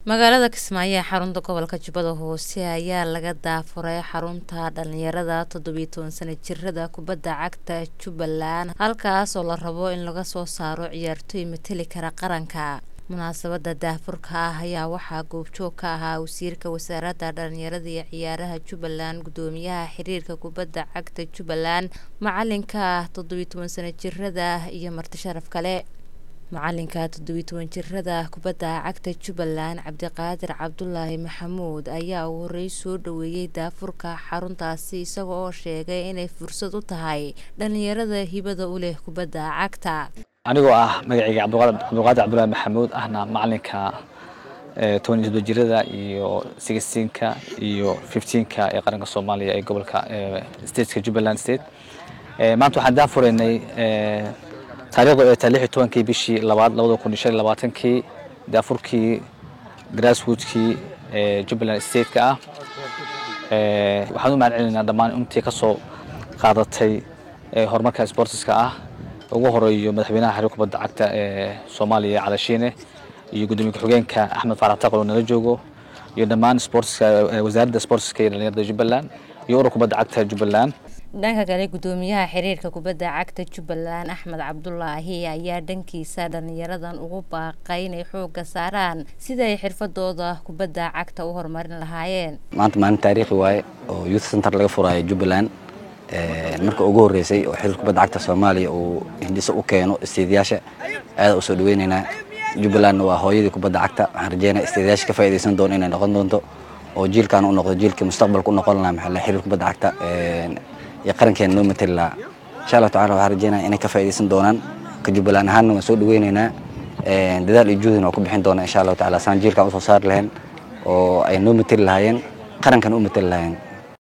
magaalada kismaayo ee xarunta gobolka jubbada hoose ayaa laga daafuray xarunta dhalinyarada toddobiyo toban sana jirada kubadda cagta jubbaland halkaas oo la rabo in laga soo saaro ciyaartooy mateli kara qaranka munaasabada daafurka ah ayaa waxaa goobjoog ka ahaa wasiirka wasaaradda dhalinyarada iyo ciyaaraha jubbaland gudoomiyaha xiriirka kubadda cagta jubbaland macalinka toddobiyo toban sana jirada iyo marti sharaf kale macalinka toddobiyo toban jirada kubadda cagta jubbaland cabdiqaadir cabdulaahi maxamuud ayaa uu horey soo dhaweeyey daafurka xaruntaasi isaga oo sheegay inay fursad u tahay dhalinyarada hibada u leh kubadda cagta anigoo ah magacayga cabdiqaadir cabdulaahi maxamuud ahna macalinka toban iyo toddoba jirada iyo sixteenka iyo fifteenka ee qaranka soomaaliya ee gobolka stateka jubbaland state maanta waxaan daafuraynay taarikhdu ay tahay lix iyo tobankii bishii labaad labada kun iyo shan iyo labaatankii daafurkii grasswoodkii ee jubbaland stateka ah waxaan u mahad celinaynaa dhammaan intii ka soo qaadatay horumarka sportiska ah ugu horeeyo madaxweynaha xiriir kubadda cagta ee soomaaliya calashiine iyo gudoomiye ku-xigeenka axmed faarax taqal oo nala joogo iyo dhammaan sportiska wasaaradda sportiska iyo dhalinyarada jubbaland iyo urur kubadda cagta jubbaland dhanka kale gudoomiyaha xiriirka kubadda cagta jubbaland axmed cabdulaahi ayaa dhankiisa dhalinyaradan ugu baaqay inay xooga saaraan sida ay xirfadooda kubadda cagta u horumarin lahaayeen maanta maalin taariikhi waaye oo youth center laga furaayo jubbaland marka ugu horeysay oo xiriir kubadda cagta soomaaliya uu hindhiso u keeno istiidayaasha aada usoo dhaweyneynaa jubbalandna waa hooyadii kubadda cagta waxaan rajeynaya istiidayaasha ka faaidaysan doono inay noqon doonto oo jiilkan u noqdo jiilkii mustaqbalka u noqon lahaa maxaa xiriir kubadda cagta iyo qarankeena noo matali lahaa insha allah tacala waxaan rajeynaya inay ka faaidaysan doonaan ka jubbaland ahaanna waan soo dhaweyneynaa dadaal iyo juhdina waa ku bixin doonaa insha allahu tacala saan jiilkan usoo saari lahayn oo ay noo matali lahaayeen qarankan u matali lahaayeen